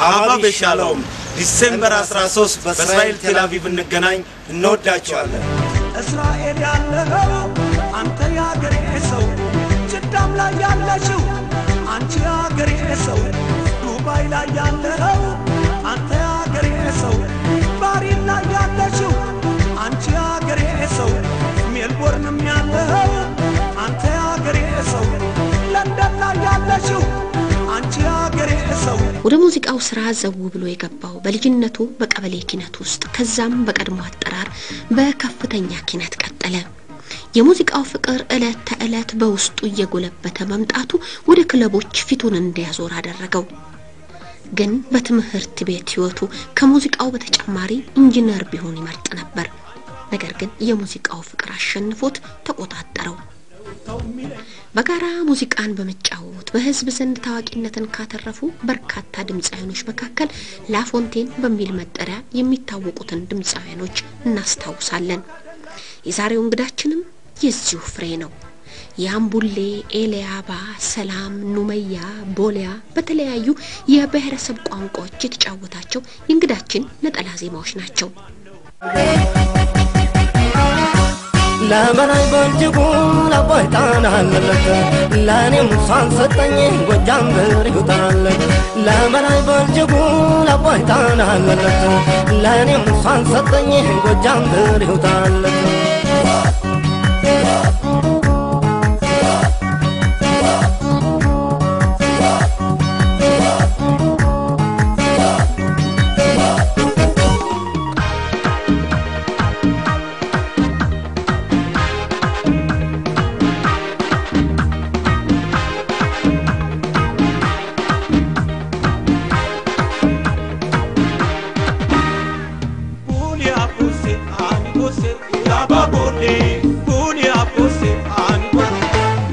ሀባ በሻሎም ዲሴምበር 13 በእስራኤል ቴል አቪቭ እንገናኝ። እንወዳቸዋለን። እስራኤል ያለኸው አንተ የአገሬ ሰው፣ ጅዳም ላይ ያለሽው አንቺ የአገሬ ሰው፣ ዱባይ ላይ ያለኸው አንተ የአገሬ ሰው፣ ባሪን ላይ ያለሽው አንቺ የአገሬ ሰው፣ ሜልቦርንም ያለኸው አንተ የአገሬ ሰው፣ ለንደን ላይ ያለሽው አንቺ የአገሬ ሰው ወደ ሙዚቃው ስራ ዘው ብሎ የገባው በልጅነቱ በቀበሌ ኪነት ውስጥ ከዛም በቀድሞ አጠራር በከፍተኛ ኪነት ቀጠለ። የሙዚቃው ፍቅር ዕለት ተዕለት በውስጡ እየጎለበተ መምጣቱ ወደ ክለቦች ፊቱን እንዲያዞር አደረገው። ግን በትምህርት ቤት ህይወቱ ከሙዚቃው በተጨማሪ ኢንጂነር ቢሆን ይመርጥ ነበር። ነገር ግን የሙዚቃው ፍቅር አሸንፎት ተቆጣጠረው። በጋራ ሙዚቃን በመጫወት በህዝብ ዘንድ ታዋቂነትን ካተረፉ በርካታ ድምፃውያኖች መካከል ላፎንቴን በሚል መጠሪያ የሚታወቁትን ድምፃውያኖች እናስታውሳለን። የዛሬው እንግዳችንም የዚሁ ፍሬ ነው። የአምቡሌ፣ ኤልያባ፣ ሰላም፣ ኑመያ፣ ቦሊያ በተለያዩ የብሔረሰብ ቋንቋዎች የተጫወታቸው የእንግዳችን ነጠላ ዜማዎች ናቸው። ለበላይ በእጅጉ ለቦይ ጣናለለት ለእኔም እሷን ሰጠኝ ጎጃም ብር ይውጣለት ለበላይ በእጅጉ ለቦይ ጣናለለት ለእኔም እሷን ሰጠኝ ጎጃም ብር ይውጣለት Bulia pose, ani pose, yaba bode. Bulia pose, ani pose.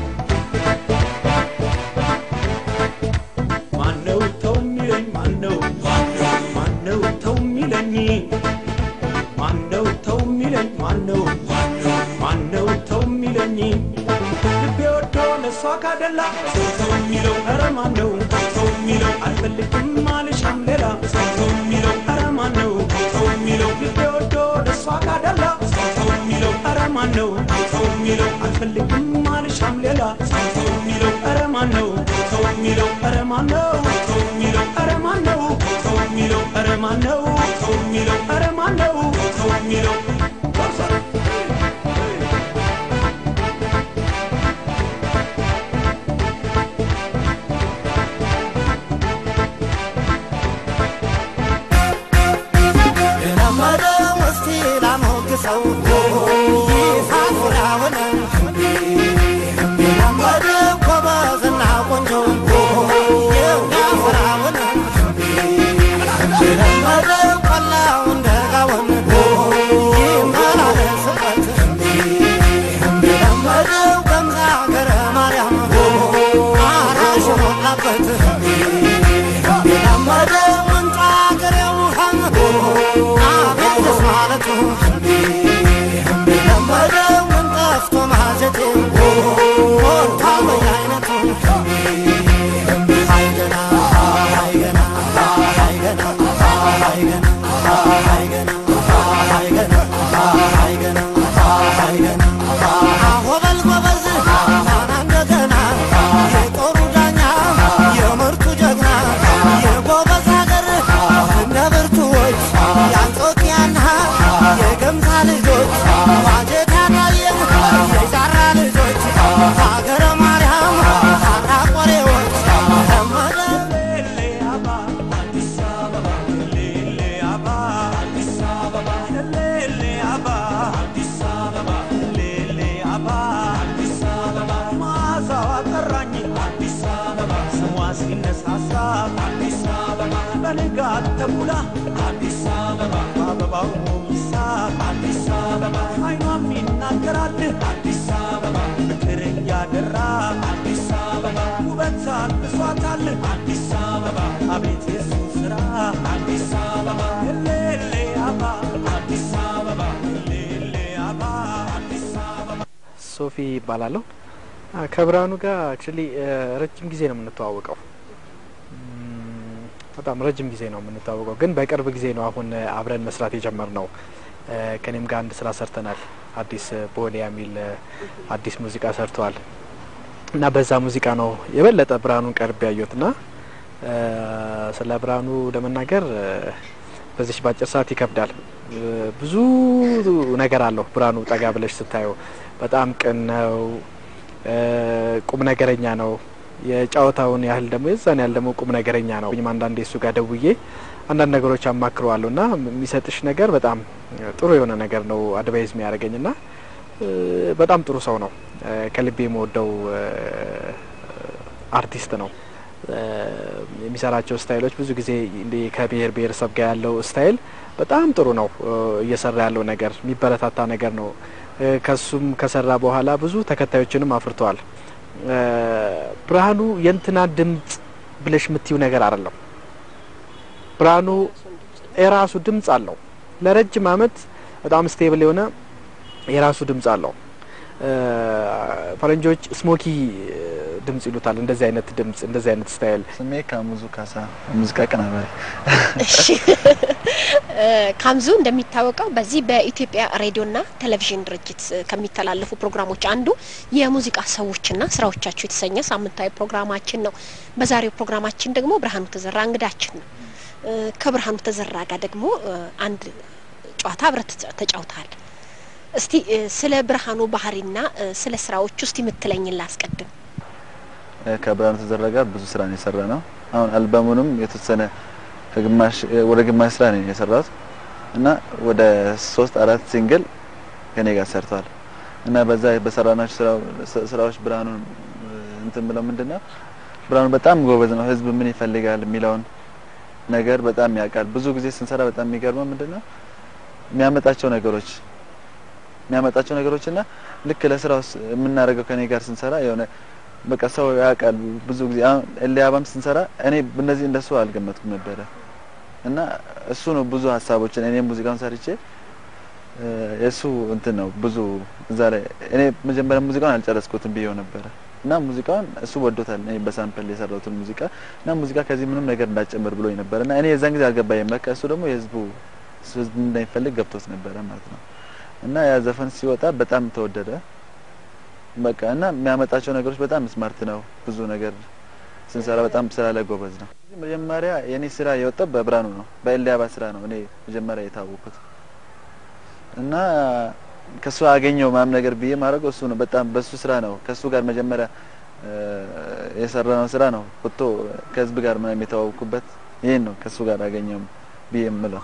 ማነው ተው የሚለኝ ማነው? ማነው ተው የሚለኝ? ማነው ተው የሚለኝ ማነው? ማነው ተው የሚለኝ? ልቤ ወዶ ለእሷ ካደላ ሰው ተው የሚለው ኧረ ማነው? ተው የሚለው አልፈልግም አልሻም ሌላ ሰው ተው የሚለው ኧረ ማነው? ተው የሚለው ልቤ ወዶ ለእሷ ካደላ ሰው ተው የሚለው ኧረ ማነው? ተው የሚለው አልፈልግም አልሻም ሌላ ሰው ተው የሚለው ኧረ ማነው? ተው የሚለው ኧረ ማነው? ተው የሚለው ኧረ ማነው? ተው የሚለው ኧረ ማነው? ተው የሚለው ኧረ ማነው? ተው የሚለው የለመደ እስቲ ላሞግሰው ይሳፍራውን የለመደ ጎበዝና ቆንጆ ያፍራውን የለመደ ቆላውን ደጋውን ይመላለስበት የለመደ ገምዛ ገረ ማርያም አራሽ ሞላበት የለመደ ምንጫ ገሬ ውሃ አቤትስ ማለቱ የለመደ ምን ጠፍቶ ማጀቴ ሞታ በየአይነቱ አይገና አይገና አይገና አይገና አይገና አይገና አይገና አይገና አሆበል ጎበዝ ፋና እንደገና የጦሩ ዳኛ የምርቱ ጀግና የጎበዝ ሀገር እነ ብርቱዎች የአንጾኪያና የገምታ ልጆች ዋጀት ያጣየን የዛራ ልጆች ሀገረ ማርያም ሀራ ቆሬዎች ለመደ በንጋት ተኩላ አዲስ አበባ አበባው ይሳብ አዲስ አበባ አይኗም ይናገራል አዲስ አበባ ፍቅር እያደራ አዲስ አበባ ውበት አልብሷታል አዲስ አበባ አቤት የሱ ስራ አዲስ አበባ ሌሌ አባ አዲስ አበባ ሌሌ አባ አዲስ አበባ ሶፊ ይባላለሁ። አ፣ ከብርሃኑ ጋር አክቹሊ ረጅም ጊዜ ነው የምንተዋወቀው። እም፣ በጣም ረጅም ጊዜ ነው የምንተዋወቀው፣ ግን በቅርብ ጊዜ ነው አሁን አብረን መስራት የጀመርነው። ከኔም ጋር አንድ ስራ ሰርተናል። አዲስ ቦሌ የሚል አዲስ ሙዚቃ ሰርተዋል እና በዛ ሙዚቃ ነው የበለጠ ብርሃኑን ቀርብ ያየሁት እና ስለ ብርሃኑ ለመናገር በዚች በአጭር ሰዓት ይከብዳል። ብዙ ነገር አለው ብርሃኑ ጠጋ ብለሽ ስታየው በጣም ቅን ነው፣ ቁም ነገረኛ ነው። የጨዋታውን ያህል ደግሞ የዛን ያህል ደግሞ ቁም ነገረኛ ነው። አንዳንዴ እሱ ጋር ደውዬ አንዳንድ ነገሮች አማክረዋለሁ እና የሚሰጥሽ ነገር በጣም ጥሩ የሆነ ነገር ነው አድቫይዝ የሚያደርገኝ እና በጣም ጥሩ ሰው ነው። ከልቤ የምወደው አርቲስት ነው። የሚሰራቸው ስታይሎች ብዙ ጊዜ ከብሔር ብሔረሰብ ጋር ያለው ስታይል በጣም ጥሩ ነው። እየሰራ ያለው ነገር የሚበረታታ ነገር ነው። ከሱም ከሰራ በኋላ ብዙ ተከታዮችንም አፍርተዋል። ብርሃኑ የእንትና ድምጽ ብለሽ የምትይው ነገር አይደለም። ብርሃኑ የራሱ ድምጽ አለው። ለረጅም አመት በጣም ስቴብል የሆነ የራሱ ድምጽ አለው። ፈረንጆች ስሞኪ ድምጽ ይሉታል። እንደዚህ አይነት ድምጽ፣ እንደዚህ አይነት ስታይል። ስሜ ካሙዙ ካሳ ሙዚቃ አቀናባሪ። እሺ ካምዙ እንደሚታወቀው በዚህ በኢትዮጵያ ሬዲዮና ቴሌቪዥን ድርጅት ከሚተላለፉ ፕሮግራሞች አንዱ የሙዚቃ ሰዎችና ስራዎቻቸው የተሰኘ ሳምንታዊ ፕሮግራማችን ነው። በዛሬው ፕሮግራማችን ደግሞ ብርሃኑ ተዘራ እንግዳችን ነው። ከብርሃኑ ተዘራ ጋር ደግሞ አንድ ጨዋታ አብረት ተጫውተሃል። እስቲ ስለ ብርሃኑ ባህሪና ስለ ስራዎች ውስጥ የምትለኝን ላስቀድም። ከብርሃኑ ተዘራ ጋር ብዙ ስራ ነው የሰራ ነው። አሁን አልበሙንም የተወሰነ ከግማሽ ወደ ግማሽ ስራ ነው የሰራሁት እና ወደ ሶስት አራት ሲንግል ከኔ ጋር ሰርተዋል እና በዛ በሰራናቸው ስራዎች ብርሃኑን እንትን ብለው ምንድነው ብርሃኑ በጣም ጎበዝ ነው። ህዝብ ምን ይፈልጋል የሚለውን ነገር በጣም ያውቃል። ብዙ ጊዜ ስንሰራ በጣም የሚገርመው ምንድነው የሚያመጣቸው ነገሮች የሚያመጣቸው ነገሮች እና ልክ ለስራው የምናደርገው ከኔ ጋር ስንሰራ የሆነ በቃ ሰው ያውቃል። ብዙ ጊዜ አሁን ኤልያባም ስንሰራ እኔ እነዚህ እንደሱ አልገመትኩም ነበረ እና እሱ ነው ብዙ ሀሳቦችን እኔ ሙዚቃውን ሰርቼ የእሱ እንትን ነው ብዙ እዛ ላይ እኔ መጀመሪያ ሙዚቃውን አልጨረስኩትም ብዬው ነበረ እና ሙዚቃውን እሱ ወዶታል። እኔ በሳምፕል የሰራሁትን ሙዚቃ እና ሙዚቃ ከዚህ ምንም ነገር እንዳጨምር ብሎኝ ነበር እና እኔ የዛን ጊዜ አልገባኝም። በቃ እሱ ደግሞ የህዝቡ ህዝብ እንደሚፈልግ ገብቶት ነበረ ማለት ነው እና ያ ዘፈን ሲወጣ በጣም ተወደደ። በቃ እና የሚያመጣቸው ነገሮች በጣም ስማርት ነው። ብዙ ነገር ስንሰራ በጣም ስራ ላይ ጎበዝ ነው። መጀመሪያ የኔ ስራ የወጣው በብርሃኑ ነው፣ በኤልያባ ስራ ነው እኔ መጀመሪያ የታወቁት እና ከሱ አገኘው ምናምን ነገር ብዬ ማድረገው እሱ ነው። በጣም በሱ ስራ ነው ከሱ ጋር መጀመሪያ የሰራነው ስራ ነው ወጥቶ ከህዝብ ጋር ምናምን የተዋወቅኩበት ይሄን ነው ከሱ ጋር አገኘው ብዬ የምለው።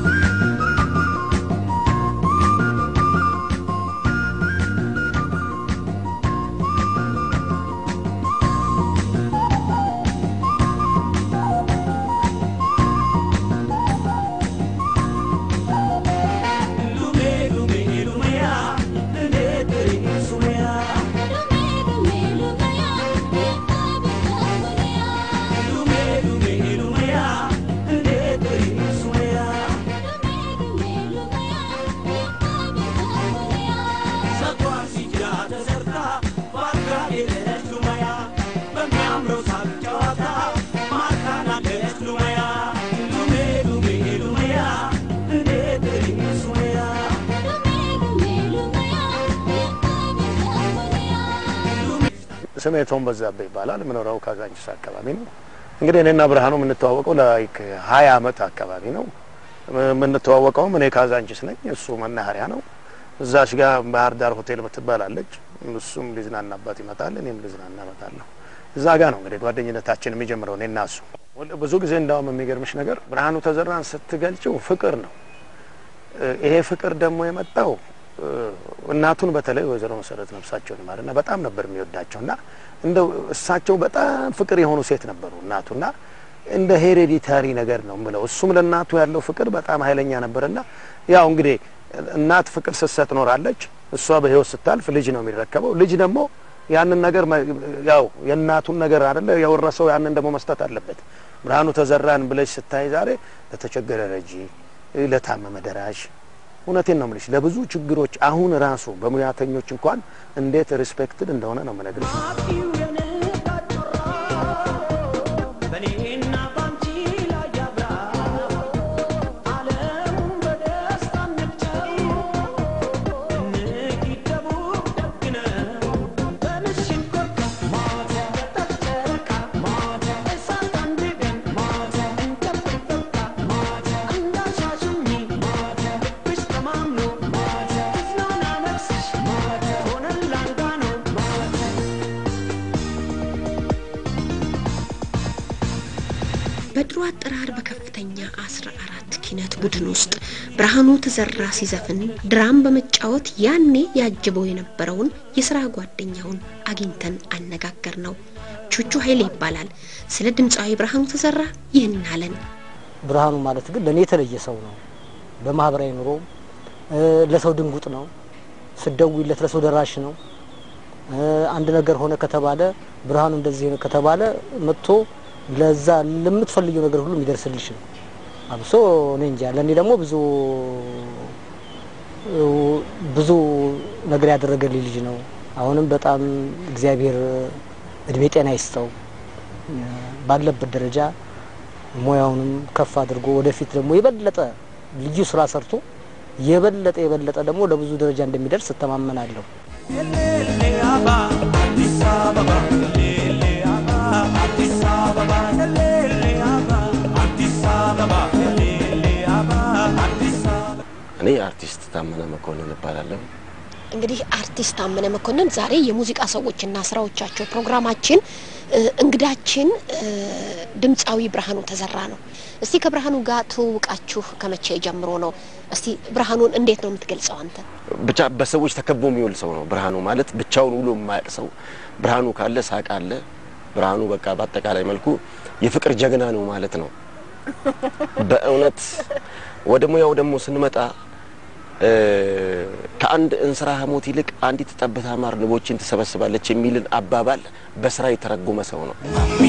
ስሜ ቶም በዛብህ ይባላል። የምኖረው ካዛንቺስ አካባቢ ነው። እንግዲህ እኔና ብርሃኑ የምንተዋወቀው ላይክ ሀያ አመት አካባቢ ነው። የምንተዋወቀውም እኔ ካዛንቺስ ነኝ፣ እሱ መናኸሪያ ነው። እዛች ጋር ባህር ዳር ሆቴል ምትባላለች። እሱም ሊዝናናባት ይመጣል፣ እኔም ልዝናና እመጣለሁ። እዛ ጋ ነው እንግዲህ ጓደኝነታችን የሚጀምረው እኔና እሱ። ብዙ ጊዜ እንዳውም የሚገርምሽ ነገር ብርሃኑ ተዘራን ስትገልጭው ፍቅር ነው። ይሄ ፍቅር ደግሞ የመጣው እናቱን በተለይ ወይዘሮ መሰረት ነፍሳቸውን ይማርና በጣም ነበር የሚወዳቸው እና እንደው እሳቸው በጣም ፍቅር የሆኑ ሴት ነበሩ እናቱና እንደ ሄሬዲታሪ ነገር ነው ምለው። እሱም ለእናቱ ያለው ፍቅር በጣም ኃይለኛ ነበርና ያው እንግዲህ እናት ፍቅር ስትሰጥ ኖራለች። እሷ በህይወት ስታልፍ ልጅ ነው የሚረከበው። ልጅ ደግሞ ያንን ነገር ያው የእናቱን ነገር አይደለ የወረሰው ያንን ደግሞ መስጠት አለበት። ብርሃኑ ተዘራን ብለሽ ስታይ ዛሬ ለተቸገረ ረጂ፣ ለታመመ ደራሽ እውነቴን ነው የምልሽ ለብዙ ችግሮች አሁን ራሱ በሙያተኞች እንኳን እንዴት ሪስፔክትድ እንደሆነ ነው የምነግርሽ። በኔና ባንቺ ላይ በድሮ አጠራር በከፍተኛ አስራ አራት ኪነት ቡድን ውስጥ ብርሃኑ ተዘራ ሲዘፍን ድራም በመጫወት ያኔ ያጅበው የነበረውን የስራ ጓደኛውን አግኝተን አነጋገር ነው። ቹቹ ኃይሌ ይባላል። ስለ ድምፃዊ ብርሃኑ ተዘራ ይህን አለን። ብርሃኑ ማለት ግን ለእኔ የተለየ ሰው ነው። በማህበራዊ ኑሮ ለሰው ድንጉጥ ነው። ስደውይለት ለሰው ደራሽ ነው። አንድ ነገር ሆነ ከተባለ ብርሃኑ እንደዚህ ነው ከተባለ መጥቶ ለዛ ለምትፈልጊው ነገር ሁሉ የሚደርስልሽ ነው። አብሶ እኔ እንጃ ለእኔ ደግሞ ብዙ ብዙ ነገር ያደረገልኝ ልጅ ነው። አሁንም በጣም እግዚአብሔር እድሜ ጤና ይስጠው ባለበት ደረጃ ሙያውንም ከፍ አድርጎ ወደፊት ደግሞ የበለጠ ልዩ ስራ ሰርቶ የበለጠ የበለጠ ደግሞ ለብዙ ደረጃ እንደሚደርስ እተማመናለሁ። እኔ አርቲስት ታመነ መኮንን እባላለሁ። እንግዲህ አርቲስት ታመነ መኮንን ዛሬ የሙዚቃ ሰዎችና ስራዎቻቸው ፕሮግራማችን እንግዳችን ድምፃዊ ብርሃኑ ተዘራ ነው። እስቲ ከብርሃኑ ጋር ትውውቃችሁ ከመቼ ጀምሮ ነው? እስቲ ብርሃኑን እንዴት ነው የምትገልጸው አንተ? ብቻ በሰዎች ተከቦ የሚውል ሰው ነው ብርሃኑ ማለት። ብቻውን ውሎ የማያውቅ ሰው ብርሃኑ ካለ ሳቅ አለ። ብርሃኑ በቃ በአጠቃላይ መልኩ የፍቅር ጀግና ነው ማለት ነው። በእውነት ወደ ሙያው ደግሞ ስንመጣ ከአንድ እንስራ ሞት ይልቅ አንዲት ጠብታ ማር ንቦችን ትሰበስባለች የሚልን አባባል በስራ የተረጎመ ሰው ነው።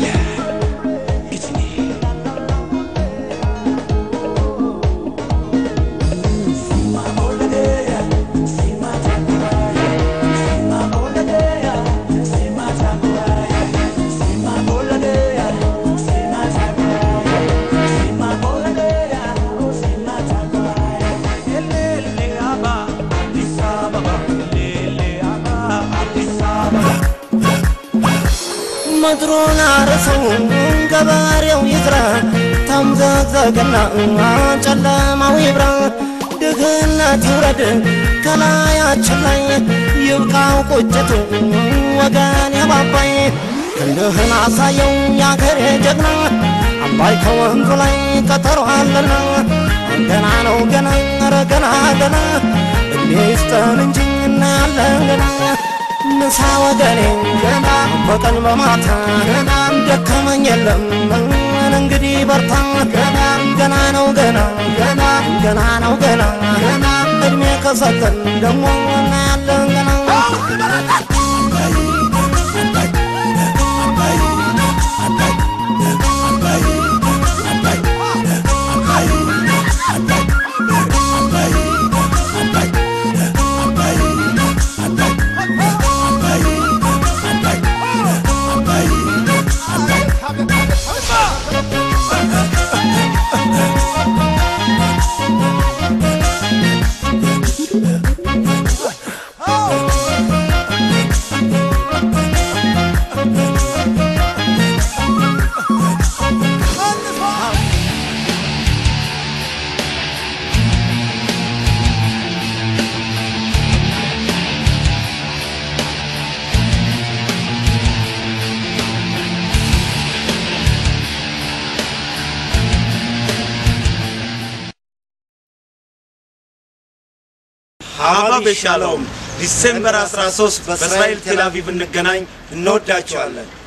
ምድሩን አርሰው ገበሬው ይዝራ ተምዘግዘግና ጨለማው ይብራ ድህነት ይውረድ ከላያችን ላይ ይብቃው ቁጭቱ ወገን የባባይ ክንድህን አሳየው ያገሬ ጀግና አባይ ከወንዙ ላይ ቀጠሮ አለና ገና ነው ገና ኧረ ገና ገና እድሜ ይስጠን እንጂ እናያለን ገና ምሳ ወገኔ ገና በቀን በማታ ገና ደከመኝ የለም እንግዲህ በርታ ገና ገና ነው ገና ገና ገና ነው ገና ገና እድሜ ከሰጠን ደግሞ እናያለን ገና ሀባብ ሻሎም ዲሴምበር 13 በእስራኤል ቴል አቪቭ እንገናኝ። እንወዳቸዋለን።